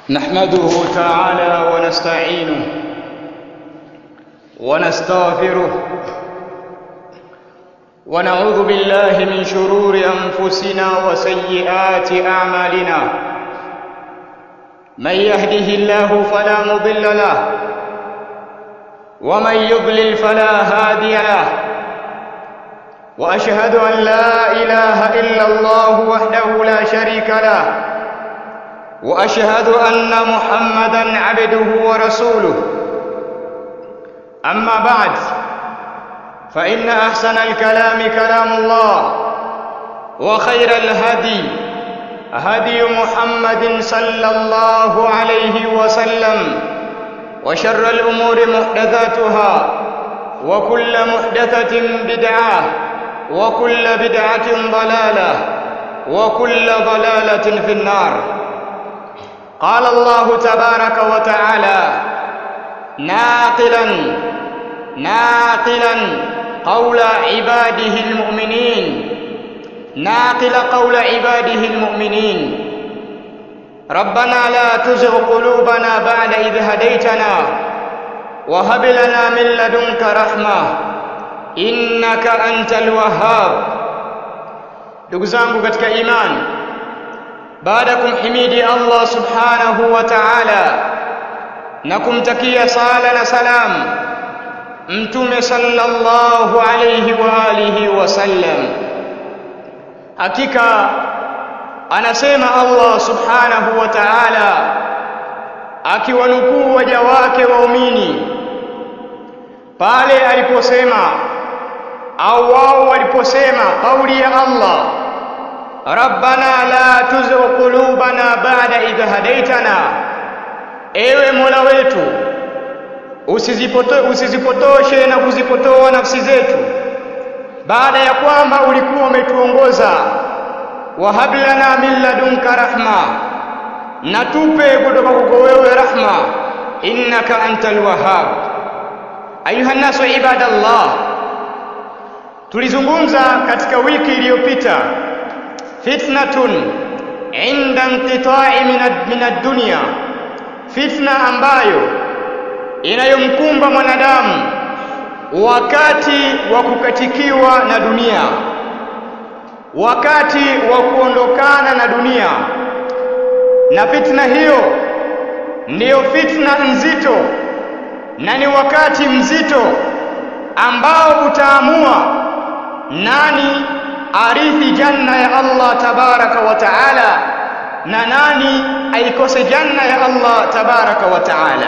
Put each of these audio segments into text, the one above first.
نحمده تعالى ونستعينه ونستغفره ونعوذ بالله من شرور انفسنا وسيئات اعمالنا من يهده الله فلا مضل له ومن يضلل فلا هادي له واشهد ان لا اله الا الله وحده لا شريك له واشهد ان محمدا عبده ورسوله اما بعد فان احسن الكلام كلام الله وخير الهدي هدي محمد صلى الله عليه وسلم وشر الامور محدثاتها وكل محدثه بدعه وكل بدعه ضلاله وكل ضلاله في النار قال الله تبارك وتعالى ناقلا ناقلا قول عباده المؤمنين ناقل قول عباده المؤمنين ربنا لا تزغ قلوبنا بعد إذ هديتنا وهب لنا من لدنك رحمة إنك أنت الوهاب ndugu zangu katika imani baada ya kumhimidi Allah subhanahu wa ta'ala na kumtakia sala na salam mtume sallallahu alayhi wa alihi wasallam hakika anasema Allah subhanahu wa ta'ala akiwanukuu waja wake waumini pale aliposema au wao waliposema kauli ya Allah rabbana la tuzigh qulubana ba'da idh hadaitana ewe mola wetu usizipoto, usizipotoshe na kuzipotoa nafsi zetu baada ya kwamba ulikuwa umetuongoza wahab lana min ladunka rahma na tupe kutoka kwako wewe rahma innaka antal wahhab ayuha nasu ibadallah tulizungumza katika wiki iliyopita fitnatun inda inqita'i min ad-dunya fitna ambayo inayomkumba mwanadamu wakati wa kukatikiwa na dunia wakati wa kuondokana na dunia na fitna hiyo ndiyo fitna nzito na ni wakati mzito ambao utaamua nani arithi janna ya Allah tabaraka wa taala na nani aikose janna ya Allah tabaraka wa taala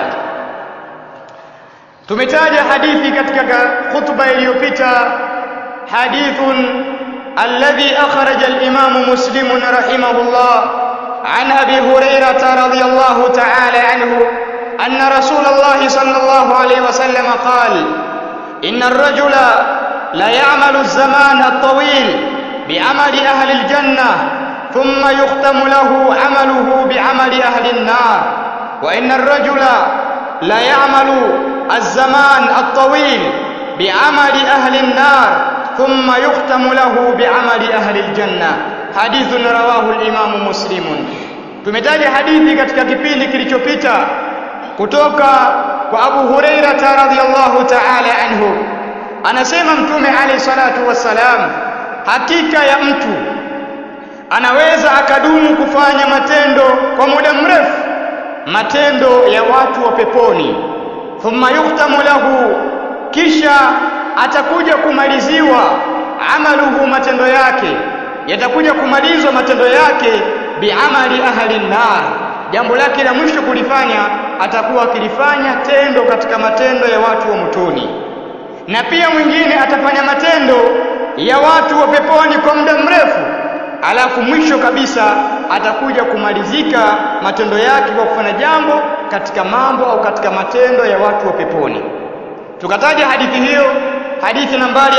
tumetaja hadithi katika khutba iliyopita hadithun alladhi akhraja al-imam muslim rahimahullah عن ابي هريره رضي الله تعالى عنه ان رسول الله صلى الله عليه وسلم قال ان الرجل لا يعمل الزمان الطويل بعمل اهل الجنه ثم يختم له عمله بعمل اهل النار وان الرجل لا يعمل الزمان الطويل بعمل اهل النار ثم يختم له بعمل اهل الجنه حديث رواه الامام مسلم tumetaja hadithi katika kipindi kilichopita kutoka kwa Abu Huraira radhiyallahu ta'ala anhu anasema mtume alayhi salatu wassalam hakika ya mtu anaweza akadumu kufanya matendo kwa muda mrefu matendo ya watu wa peponi thumma yuktamu lahu kisha atakuja kumaliziwa amaluhu matendo yake yatakuja kumalizwa matendo yake biamali ahli nar jambo lake la mwisho kulifanya atakuwa akilifanya tendo katika matendo ya watu wa motoni na pia mwingine atafanya matendo ya watu wa peponi kwa muda mrefu alafu mwisho kabisa atakuja kumalizika matendo yake kwa kufanya jambo katika mambo au katika matendo ya watu wa peponi tukataja hadithi hiyo hadithi nambari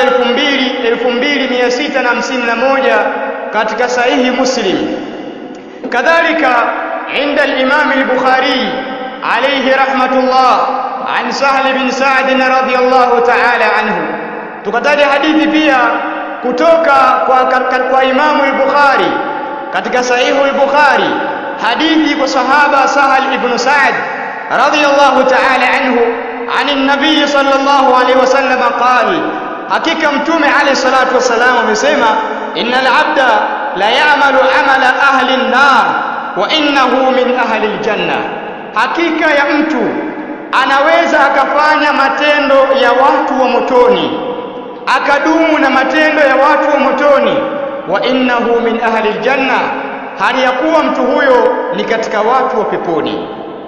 2651 katika sahihi muslim kadhalika inda al-imam al-bukhari alayhi rahmatullah an sahl bin sa'd radhiyallahu ta'ala anhu tukataja hadithi pia kutoka kwa, kwa, kwa imamu al-bukhari katika sahihu al-bukhari hadithi kwa sahaba Sahal ibn Sa'd radiyallahu ta'ala anhu عن النبي صلى الله عليه وسلم قال hakika mtume alayhi salatu wasalam amesema innal abda la ya'malu amala ahli an-nar wa innahu min ahli al-janna hakika ya mtu anaweza akafanya matendo ya watu wa motoni akadumu na matendo ya watu wa motoni wa innahu min ahli al-janna hali ya kuwa mtu huyo ni katika watu wa peponi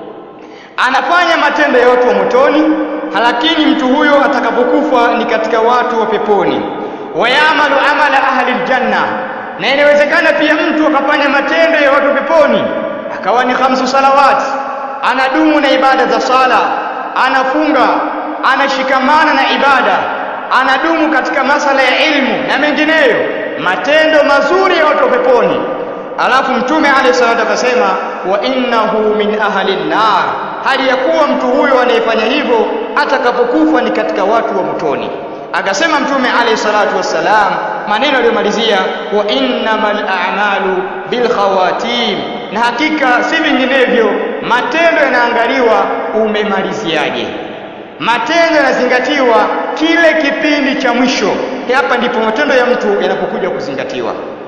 anafanya matendo ya watu wa motoni lakini mtu huyo atakapokufa ni katika watu wa peponi wayamalu amala ahli aljanna na inawezekana pia mtu akafanya matendo ya watu peponi akawa ni khamsu salawati anadumu na ibada za sala anafunga anashikamana na ibada anadumu katika masala ya ilmu na mengineyo matendo mazuri ya watu wa peponi alafu mtume alayhi salatu akasema wa innahu min ahli nar hali ya kuwa mtu huyo anayefanya hivyo atakapokufa ni katika watu wa motoni akasema mtume alayhi salatu wassalam maneno aliyomalizia wa innamal a'malu bil khawatim na hakika si vinginevyo matendo yanaangaliwa umemaliziaje matendo yanazingatiwa kile kipindi cha mwisho hapa ndipo matendo ya mtu yanapokuja kuzingatiwa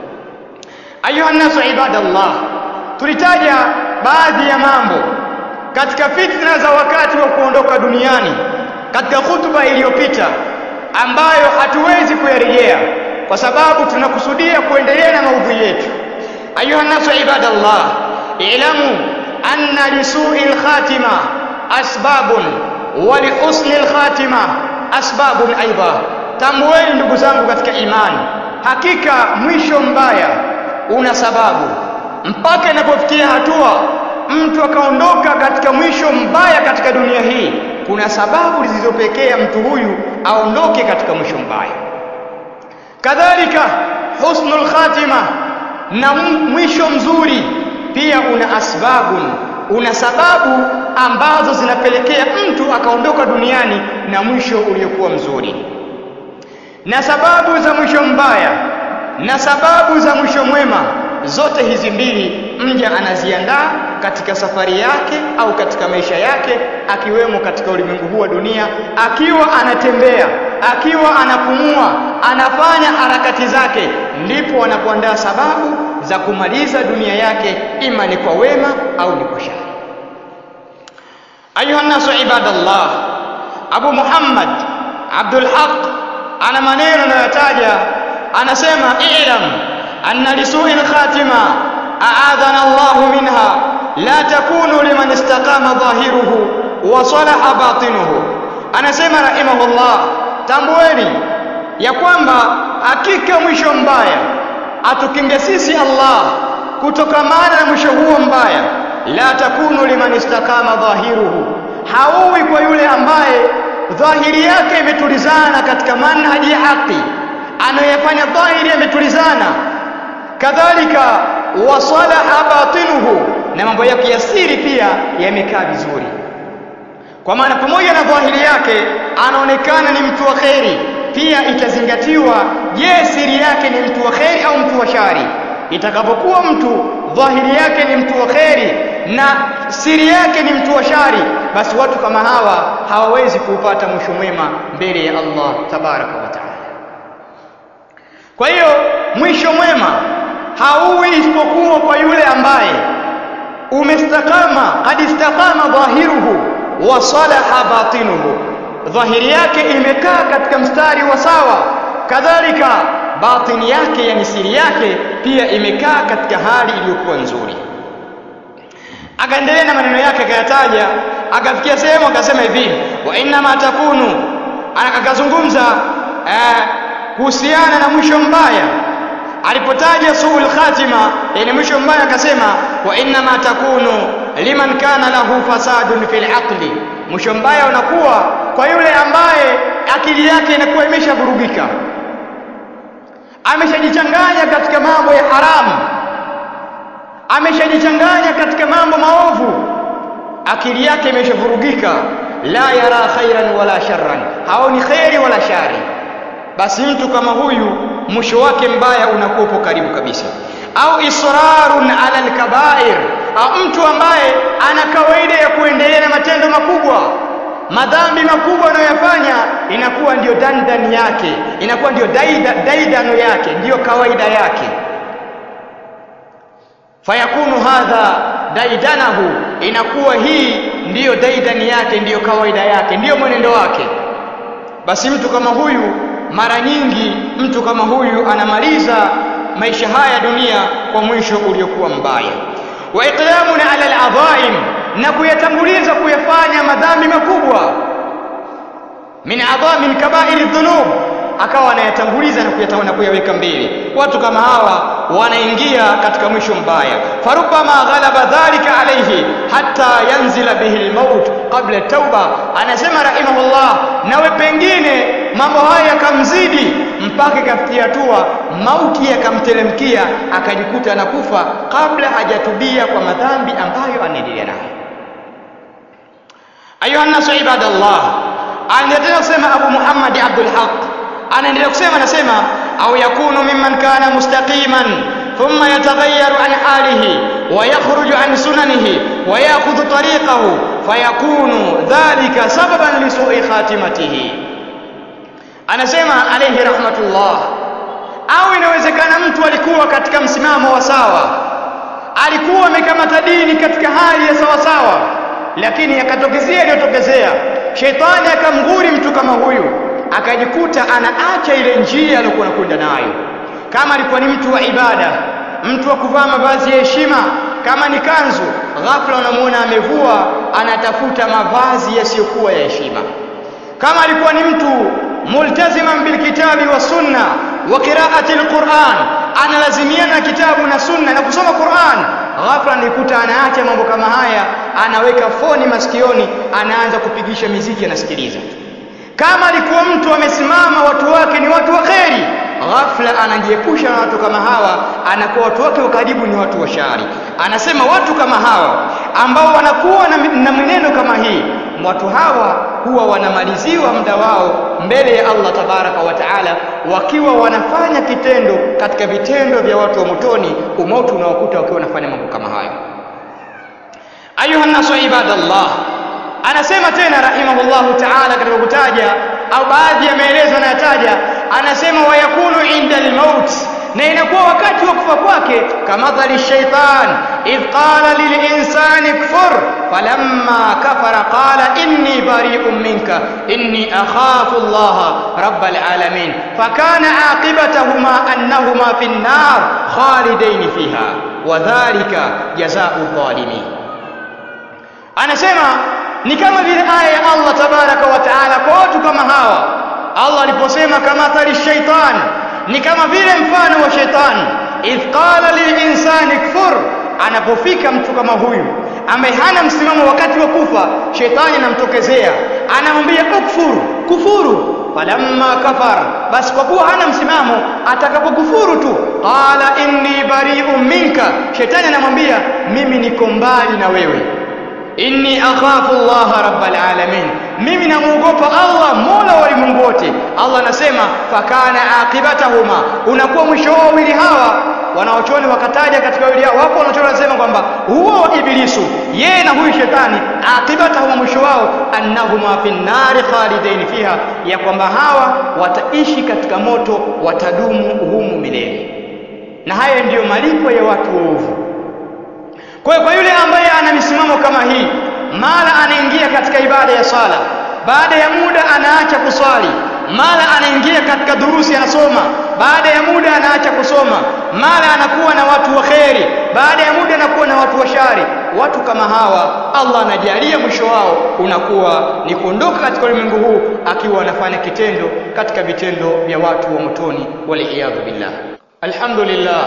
ayuha nasu ibadallah tulitaja baadhi ya mambo katika fitna za wakati wa kuondoka duniani katika hutuba iliyopita ambayo hatuwezi kuyarejea kwa sababu tunakusudia kuendelea na maudhui yetu ayuha nasu ibadallah ilamu anna lisui lkhatima asbabun wa lihusni lkhatima asbabun aidha tambueni ndugu zangu katika imani hakika mwisho mbaya una sababu mpaka inapofikia hatua mtu akaondoka katika mwisho mbaya katika dunia hii kuna sababu zilizopekea mtu huyu aondoke katika mwisho mbaya kadhalika husnul khatima na mwisho mzuri pia una asbabun una sababu ambazo zinapelekea mtu akaondoka duniani na mwisho uliokuwa mzuri na sababu za mwisho mbaya na sababu za mwisho mwema zote hizi mbili mja anaziandaa katika safari yake au katika maisha yake akiwemo katika ulimwengu huu wa dunia akiwa anatembea akiwa anapumua anafanya harakati zake ndipo anapoandaa sababu za kumaliza dunia yake ima ni kwa wema au ni kwa shari ayuha nasu ibadallah abu muhammad abdul haq ana maneno anayotaja anasema i'lam anna lisui lkhatima aadhana Allahu minha la takunu liman istaqama dhahiruhu wa salaha batinuhu anasema rahimahullah tambueni ya kwamba hakika mwisho mbaya atukinge sisi Allah kutokamana na mwisho huo mbaya la takunu liman istaqama dhahiruhu hauwi kwa yule ambaye dhahiri yake imetulizana katika manhaji ya haki anayefanya dhahiri yametulizana kadhalika wasalaha batinuhu na mambo yake ya siri pia yamekaa vizuri kwa maana pamoja na dhahiri yake anaonekana ni mtu wa kheri pia itazingatiwa je siri yake ni mtu wa kheri au mtu wa shari itakapokuwa mtu dhahiri yake ni mtu wa kheri na siri yake ni mtu wa shari basi watu kama hawa hawawezi kuupata mwisho mwema mbele ya Allah tabaraka wa taala kwa hiyo mwisho mwema hauwi isipokuwa kwa yule ambaye umestakama qad istakama dhahiruhu wa salaha batinuhu dhahiri yake imekaa katika mstari wa sawa kadhalika batini yake yani siri yake pia imekaa katika hali iliyokuwa nzuri akaendelea na maneno yake akayataja akafikia sehemu akasema hivi wa innama takunu akazungumza eh, kuhusiana na mwisho mbaya alipotaja suul khatima yani mwisho mbaya akasema wa innama takunu liman kana lahu fasadun fil aqli mwisho mbaya unakuwa kwa yule ambaye akili yake inakuwa imeshavurugika ameshajichanganya katika mambo ya haramu ameshajichanganya katika mambo maovu akili yake imeshavurugika la yara khairan wala sharran haoni khairi wala shari basi mtu kama huyu mwisho wake mbaya unakuwa upo karibu kabisa au israrun ala alkabair au mtu ambaye ana kawaida ya kuendelea na matendo makubwa madhambi makubwa anayoyafanya inakuwa ndiyo dandani yake inakuwa ndiyo daida, daidano yake ndiyo kawaida yake fayakunu hadha daidanahu inakuwa hii ndiyo daidani yake ndiyo kawaida yake ndiyo mwenendo wake basi mtu kama huyu mara nyingi mtu kama huyu anamaliza maisha haya dunia kwa mwisho uliokuwa mbaya wa iqlamun ala aladhaim na kuyatanguliza kuyafanya madhambi makubwa min adha min kabairi dhunub akawa anayatanguliza na kuyatawana kuyaweka mbele watu kama hawa wanaingia katika mwisho mbaya farubama ghalaba dhalika alayhi hatta yanzila bihi almaut qabla tauba anasema rahimahullah nawe pengine mambo haya yakamzidi mpaka ikafikia hatua mauti yakamteremkia akajikuta anakufa kabla hajatubia kwa madhambi ambayo anaendelea nayo ayuha nasu ibadallah anaendelea kusema abu muhammad abdul haq anaendelea kusema anasema au yakunu mimman kana mustaqiman thumma yataghayyaru an halihi wa yakhruju an sunanihi wa ya'khudhu tariqahu fayakunu dhalika sababan li su'i khatimatihi anasema alayhi rahmatullah au inawezekana mtu alikuwa katika msimamo wa sawa alikuwa amekamata dini katika hali ya sawa sawa lakini yakatokezea iliyotokezea shetani akamghuri mtu kama huyu akajikuta anaacha ile njia aliyokuwa anakwenda nayo kama alikuwa ni mtu wa ibada mtu wa kuvaa mavazi ya heshima kama ni kanzu ghafla unamuona amevua anatafuta mavazi yasiyokuwa ya heshima kama alikuwa ni mtu multaziman bilkitabi wa sunna wa qiraati alquran analazimiana na kitabu na sunna na kusoma Qur'an ghafla nikuta anaacha mambo kama haya anaweka foni masikioni anaanza kupigisha miziki anasikiliza kama alikuwa mtu amesimama watu wake ni watu wa kheri ghafla anajiepusha na watu kama hawa anakuwa watu wake wa karibu ni watu wa shari anasema watu kama hawa ambao wanakuwa na, na mwenendo kama hii watu hawa huwa wanamaliziwa muda wao mbele ya Allah tabaraka wa taala wakiwa wanafanya kitendo katika vitendo vya watu wa motoni umauti unawakuta wakiwa wanafanya mambo kama hayo ayuha nasu ibadallah anasema tena rahimahullahu taala katika kutaja au baadhi ya maelezo anayataja anasema wayakunu inda almaut na inakuwa wakati wa kufa kwake kamathali shaitan idh qala lilinsani kfur falamma kafara qala inni bari'un minka inni akhafu allaha rabbal alamin fakana aqibatahuma annahuma fi an-nar khalidain fiha wadhalika jazaa'u dhalimin anasema ni kama vile aya ya Allah tabaraka wa taala kwa watu kama hawa Allah aliposema kamathali shaitan ni kama vile mfano wa shetani idh qala lilinsani kfur anapofika mtu kama huyu ambaye hana msimamo wakati wa kufa shetani anamtokezea anamwambia ukfuru kufuru falamma kafar basi kwa kuwa hana msimamo atakapokufuru tu qala inni bari'un minka shetani anamwambia mimi niko mbali na wewe inni akhafu Allah rabbal alamin mimi namuogopa Allah mola wa ulimwengu wote Allah anasema fakana aqibatahuma unakuwa mwisho wao wawili hawa wanaochoni wakataja katika wawili hao wapo wanaochoni wanasema kwamba huo ibilisu yeye na huyu shetani aqibatahuma mwisho wao annahuma fi nnari khalidain fiha ya kwamba hawa wataishi katika moto watadumu humu milele na haya ndiyo malipo ya watu waovu kwa hiyo kwa yule ambaye ana misimamo kama hii mara anaingia katika ibada ya sala baada ya muda anaacha kuswali mara anaingia katika durusi anasoma baada ya muda anaacha kusoma mara anakuwa na watu wa kheri baada ya muda anakuwa na watu wa shari watu kama hawa Allah anajalia mwisho wao unakuwa ni kuondoka katika ulimwengu huu akiwa anafanya kitendo katika vitendo vya watu wa motoni waliyadhu billah alhamdulillah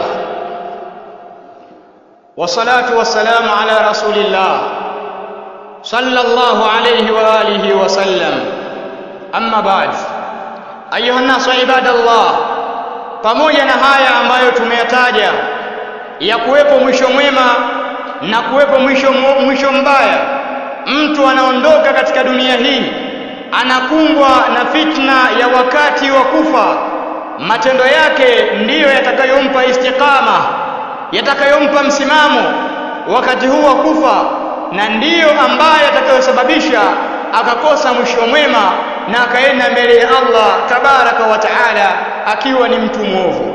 والصلاة والسلام على رسول الله صلى الله عليه وآله وسلم أما بعد أيها الناس عباد الله pamoja na haya ambayo tumeyataja ya kuwepo mwisho mwema na kuwepo mwisho, mwisho mbaya mtu anaondoka katika dunia hii anakumbwa na fitna ya wakati wa kufa matendo yake ndiyo yatakayompa istiqama yatakayompa msimamo wakati huu wa kufa na ndiyo ambaye atakayosababisha akakosa mwisho mwema na akaenda mbele ya Allah tabaraka wa taala akiwa ni mtu mwovu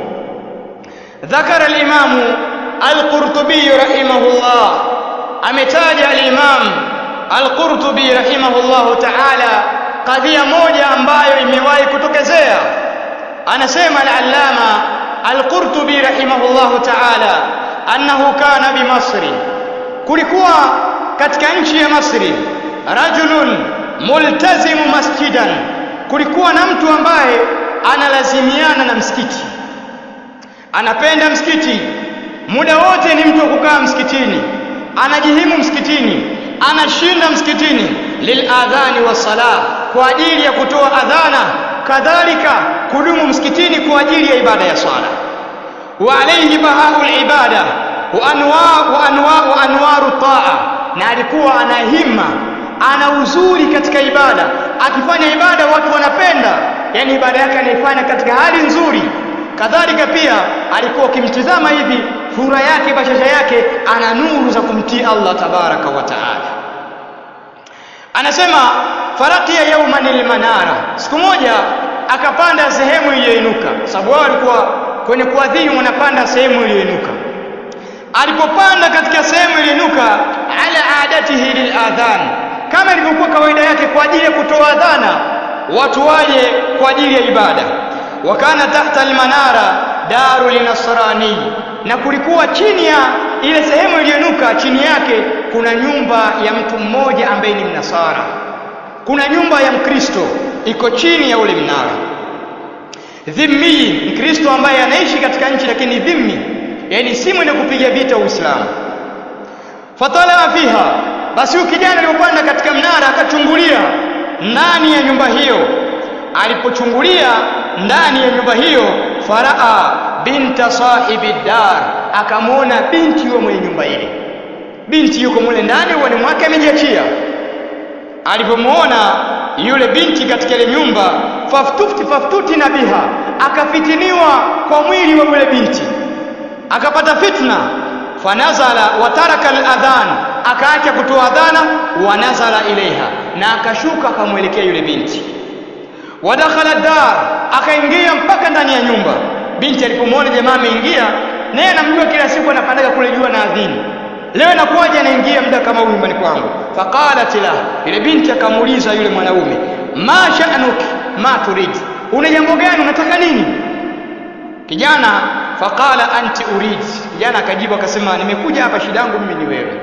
ذكر الإمام القرطبي رحمه الله أمتاج الإمام القرطبي رحمه الله تعالى قضية موجة ambayo imewahi kutokezea anasema al-allama al-qurtubi rahimahullah ta'ala annahu kana bi masri kulikuwa katika nchi ya masri rajulun multazimu masjidan kulikuwa na mtu ambaye analazimiana na msikiti anapenda msikiti muda wote ni mtu wa kukaa msikitini anajihimu msikitini anashinda msikitini liladhani wassalah kwa ajili ya kutoa adhana kadhalika kudumu msikitini kwa ajili ya ibada ya swala wa alayhi bahaul ibada wa anwa wa anwa wa anwaru taa na alikuwa ana himma ana uzuri katika ibada akifanya ibada watu wanapenda yani ibada yake anaifanya katika hali nzuri kadhalika pia alikuwa ukimtizama hivi sura yake bashasha yake ana nuru za kumtii Allah tabaraka wa taala anasema farakia yauman almanara siku moja akapanda sehemu iliyoinuka sababu wao walikuwa kwenye kuadhini wanapanda sehemu iliyoinuka alipopanda katika sehemu iliyoinuka ala adatihi liladhan kama ilivyokuwa kawaida yake kwa ajili ya kutoa adhana watu waje kwa ajili ya ibada wakana tahta almanara daru linasrani na kulikuwa chini ya ile sehemu iliyoinuka chini yake kuna nyumba ya mtu mmoja ambaye ni mnasara kuna nyumba ya mkristo iko chini ya ule mnara dhimmi mkristo ambaye anaishi katika nchi lakini dhimmi yani si mwenye kupiga vita uislamu fatala fiha basi huyu kijana alipopanda katika mnara akachungulia ndani ya nyumba hiyo alipochungulia ndani ya nyumba hiyo faraa binta sahibi dar akamwona binti wa mwenye nyumba ile binti yuko mule ndani uani mwake amejiachia alipomwona yule binti katika ile nyumba faftuti faftuti na biha akafitiniwa kwa mwili wa yule binti akapata fitna fanazala wataraka aladhan akaacha kutoa adhana wanazala ilaiha na akashuka akamwelekea yule binti wadakhala dar akaingia mpaka ndani ya nyumba binti alipomwona jamaa ameingia naye anamjua kila siku anapandaga kule jua na adhini leo inakuwaje anaingia muda kama huu nyumbani kwangu faqalat la yule binti akamuuliza yule mwanaume ma sha'nuki ma turid una jambo gani unataka nini kijana faqala anti urid kijana akajibu akasema nimekuja hapa shida yangu mimi ni wewe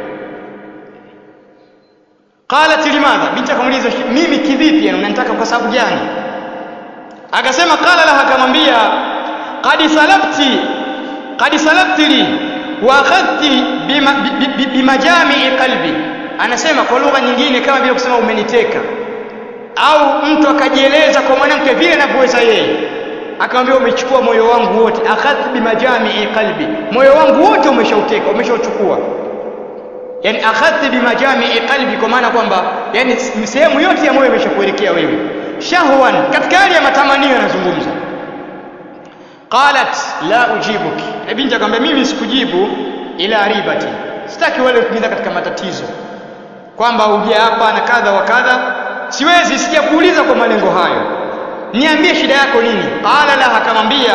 qalat limadha binti akamuuliza mimi kivipi yani unanitaka kwa sababu gani akasema qala laha akamwambia qad salafti qad salafti li wa akhadhti bimajami'i qalbi anasema kwa lugha nyingine kama vile kusema umeniteka au mtu akajieleza kwa mwanamke vile anavyoweza yeye akamwambia umechukua moyo wangu wote akhadhti bimajami'i qalbi moyo wangu wote umeshauteka umeshauchukua yani akhadhti bimajami'i qalbi kwa maana kwamba yani sehemu yote ya moyo imeshakuelekea wewe shahwan katika hali ya matamanio anazungumza qalat la ujibuki e binti akamwambia mimi sikujibu ila ribati sitaki wale kuingia katika matatizo kwamba uje hapa na kadha wa kadha siwezi sijakuuliza kwa malengo hayo niambie shida yako nini qala la akamwambia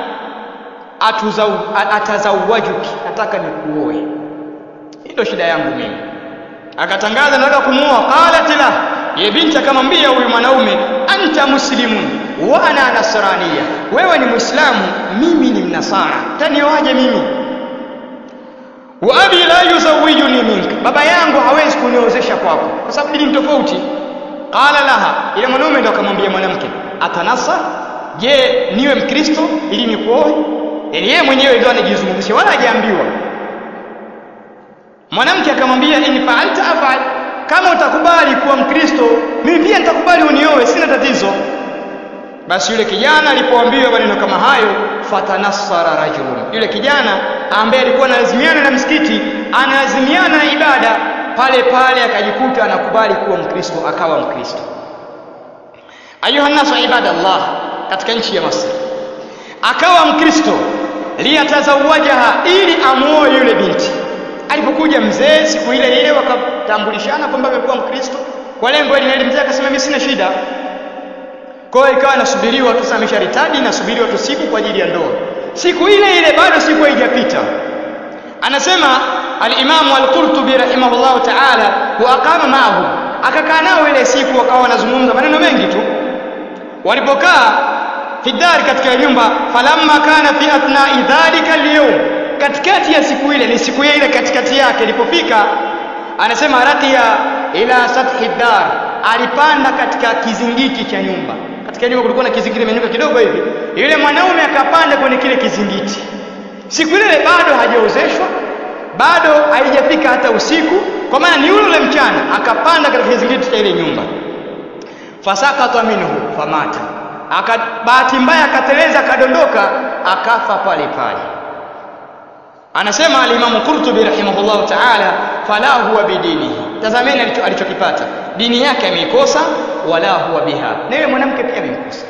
atazawajuki nataka nikuoe hii ndio shida yangu mimi akatangaza nataka kumuoa qalat la ye binti akamwambia huyu mwanaume anta muslimun wa ana nasraniya wewe ni muislamu mimi ni mnasara tanioaje mimi wa abi la yuzawijuni mink baba yangu hawezi kuniozesha kwako kwa sababu dini tofauti qala laha ile mwanaume ndo akamwambia mwanamke atanasa je niwe mkristo ili nikuoe yani yeye mwenyewe ndio anajizungumzisha wala hajaambiwa mwanamke akamwambia in fa'alta af'al kama utakubali kuwa mkristo mimi pia nitakubali unioe sina tatizo basi yule kijana alipoambiwa maneno kama hayo fatanassara rajulun yule kijana ambaye alikuwa analazimiana na msikiti analazimiana na ibada pale pale akajikuta anakubali kuwa mkristo akawa mkristo ayuha nasu ibadallah katika nchi ya Misri akawa mkristo liyatazawajaha ili amuoe yule binti alipokuja mzee siku ile ile wakatambulishana kwamba amekuwa Mkristo kwa lengo ile ile mzee akasema mimi sina shida kwa hiyo ikawa nasubiriwa tu sasa amesharitadi nasubiriwa tu siku kwa ajili ya ndoa siku ile ile bado siku haijapita anasema al-Imam al-Qurtubi rahimahullahu ta'ala wa aqama ma'ahu akakaa nao ile siku wakawa wanazungumza maneno mengi tu walipokaa fi dari katika nyumba falamma kana fi athnai dhalika al-yawm katikati ya siku ile ni siku ile katikati yake ilipofika anasema raqiya ila sathi dar alipanda katika kizingiti cha nyumba katika nyumba kulikuwa na kizingiti kimenyuka kidogo hivi yule mwanaume akapanda kwenye kile kizingiti siku ile bado hajaozeshwa bado haijafika hata usiku kwa maana ni yule mchana akapanda katika kizingiti cha ile nyumba fasakata minhu famata aka bahati mbaya akateleza akadondoka akafa pale pale anasema alimamu Qurtubi rahimahullah ta'ala fala huwa bidinihi tazameni alichokipata dini yake ameikosa wala huwa biha na yule mwanamke pia amemkosa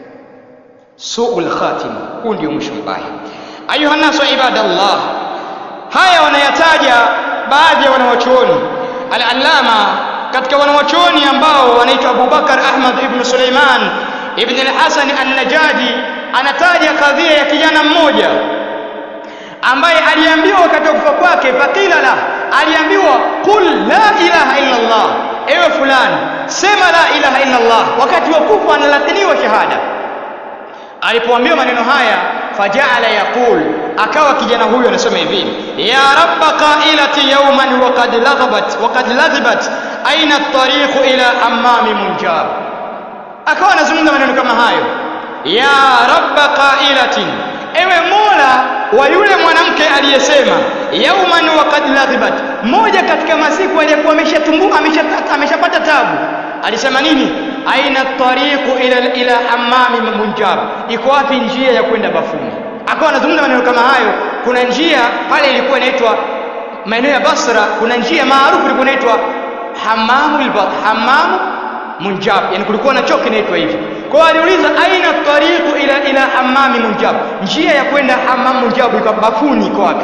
suul khatima huu ndio mwisho mbaya ayuha nasu ibadallah haya wanayataja baadhi ya wanawachuoni al-allama katika wanawachuoni ambao wanaitwa Abubakar Ahmad ibn Suleiman ibn al-Hasan an-Najadi anataja kadhia ya kijana mmoja ambaye aliambiwa wakati wa kufa kwake fakila la aliambiwa qul la ilaha illa Allah ewe fulani sema la ilaha illa Allah wakati wa kufa analatiniwa shahada alipoambiwa maneno haya fajaala yaqul akawa kijana huyu anasema hivi ya rabba qailati yawman wa qad laghabat wa qad ladhibat aina at-tariq ila hammami munjab akawa anazungumza maneno kama hayo ya rabba qailatin ewe mola wa yule mwanamke aliyesema yauman wa qad ladhibat moja katika masiku aliyekuwa ameshatumbuka ameshapata ameshapata tabu alisema nini aina tariqu ila ila hammami munjab iko wapi njia ya kwenda bafuni akawa anazungumza maneno kama hayo kuna njia pale ilikuwa inaitwa maeneo ya Basra kuna njia maarufu ilikuwa inaitwa hammamul bat hammamu munjab yani kulikuwa na choo kinaitwa hivi kwa aliuliza aina tariqu ila ila hammami munjab njia ya kwenda hammam munjab iko bafuni iko wapi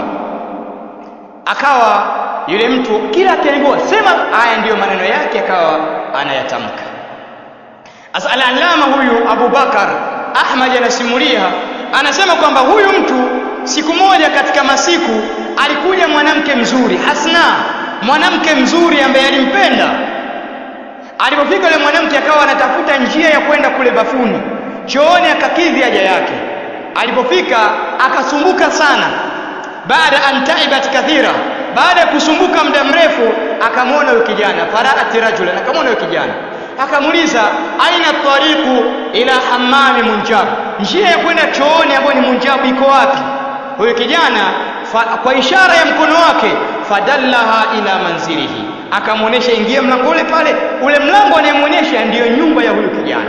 akawa yule mtu kila akiambiwa sema haya ndiyo maneno yake akawa anayatamka Asa al-allama huyu Abu Bakar Ahmad anasimulia anasema kwamba huyu mtu siku moja katika masiku alikuja mwanamke mzuri Hasna mwanamke mzuri ambaye alimpenda alipofika yule mwanamke akawa anatafuta njia ya kwenda kule bafuni chooni akakidhi haja yake alipofika akasumbuka sana baada an taibat kathira baada ya kusumbuka muda mrefu akamwona huyo kijana faraati rajulan akamwona huyo kijana akamuuliza aina tariqu ila hammami munjab njia ya kwenda chooni ambayo ni munjab iko wapi huyo kijana fa, kwa ishara ya mkono wake fadallaha ila manzilihi akamwonyesha ingia mlango ule pale ule mlango anayemwonyesha ndiyo nyumba ya huyu kijana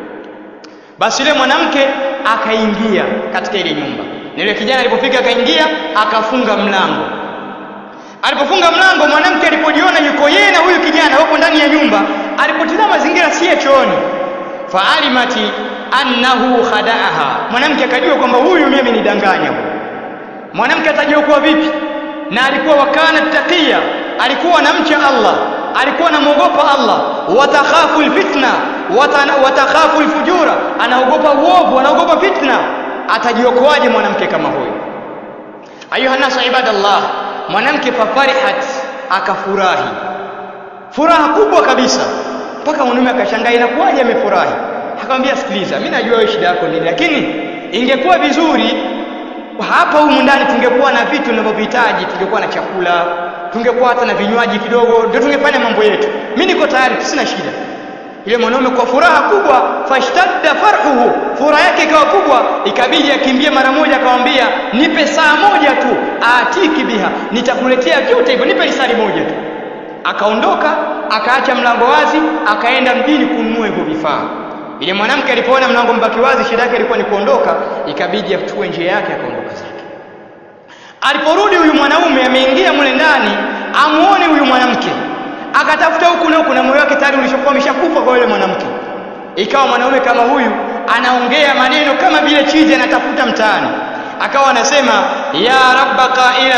basi yule mwanamke akaingia katika ile nyumba na yule kijana alipofika akaingia akafunga mlango alipofunga mlango mwanamke alipojiona yuko yeye na huyu kijana wapo ndani ya nyumba alipotizama mazingira si ya chooni faalimati annahu khadaaha mwanamke akajua kwamba huyu mimi amenidanganya mwanamke atajua kuwa vipi na alikuwa wakana taqiya alikuwa anamcha Allah alikuwa anamwogopa Allah watakhafu alfitna watakhafu alfujura anaogopa uovu anaogopa fitna atajiokoaje mwanamke kama huyu ayuha nasu ibadallah mwanamke fafarihat akafurahi furaha kubwa kabisa mpaka mwanaume akashangaa inakuwaje amefurahi akamwambia sikiliza mimi najua wewe shida yako nini lakini ingekuwa vizuri hapa humu ndani tungekuwa na vitu tunavyohitaji tungekuwa na chakula tungekuwa hata na vinywaji kidogo ndio tungefanya mambo yetu mimi niko tayari sina shida yule mwanaume kwa furaha kubwa fashtadda farhuhu furaha yake ikawa kubwa ikabidi akimbie mara moja akamwambia nipe saa moja tu atiki biha nitakuletea vyote hivyo nipe lisali moja tu akaondoka akaacha mlango wazi akaenda mjini kununua hivyo vifaa ile mwanamke alipoona mlango mbaki wazi shida yake ilikuwa ni kuondoka ikabidi achukue njia yake akaondoka zake aliporudi huyu mwanaume ameingia mule ndani amuone huyu mwanamke akatafuta huku na huku na moyo wake tayari ulishakuwa umeshakufa kwa yule mwanamke ikawa mwanaume kama huyu anaongea maneno kama vile chizi anatafuta mtaani akawa anasema ya rabba qailat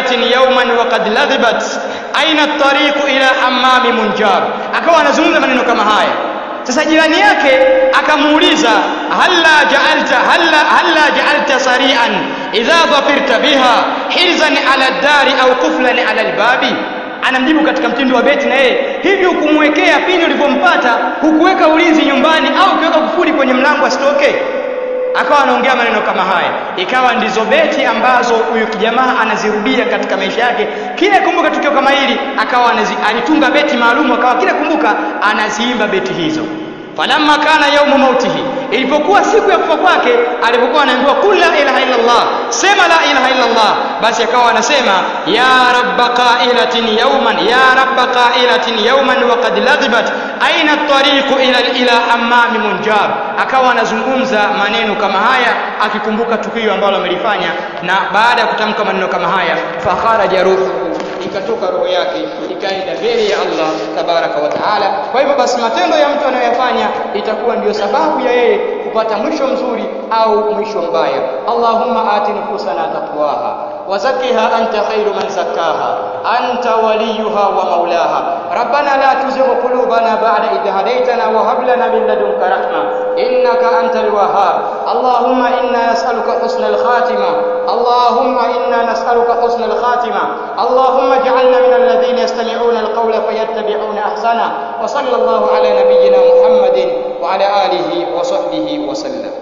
qa'ilatin yawman wa qad ladhibat aina at-tariq ila hammam munjab akawa anazungumza maneno kama haya sasa jirani yake akamuuliza halla ja'alta halla halla ja'alta sari'an idha dhafirta biha hirzan ala ad-dari au quflan ala al-babi anamjibu katika mtindo wa beti na yeye hivi ukumwekea pindi ulivyompata hukuweka ulinzi nyumbani au ukiweka kufuli kwenye mlango asitoke akawa anaongea maneno kama haya ikawa ndizo beti ambazo huyu kijamaa anazirudia katika maisha yake kila kumbuka tukio kama hili akawa anazi, alitunga beti maalum akawa kila kumbuka anaziimba beti hizo falamma kana yaumu mautihi ilipokuwa siku ya kufa kwake alipokuwa anaambiwa kul la ilaha illa Allah sema la ilaha illa Allah basi akawa anasema ya rabba qailatin yawman ya rabba qailatin yawman wa qad ladhibat aina at-tariq ila ila hammam munjab akawa anazungumza maneno kama haya akikumbuka tukio ambalo amelifanya na baada ya kutamka maneno kama haya fakharaja ruhu ikatoka roho yake ikaenda mbele ya Allah tabaraka wa taala. Kwa hivyo basi matendo ya mtu anayoyafanya itakuwa ndiyo sababu ya yeye kupata mwisho mzuri au mwisho mbaya. Allahumma ati nufusana taqwaha wa zakkiha anta khairu man zakkaha anta waliyuha wa maulaha rabbana la tuzigh qulubana ba'da idh hadaytana wa hab lana min ladunka rahma innaka antal wahhab Allahumma inna nas'aluka husnal khatima Allahumma inna nas'aluka husnal khatima Allahumma ij'alna min alladhina yastami'una alqawla fayattabi'una ahsana wa sallallahu ala nabiyyina Muhammadin wa ala alihi wa sahbihi wa sallam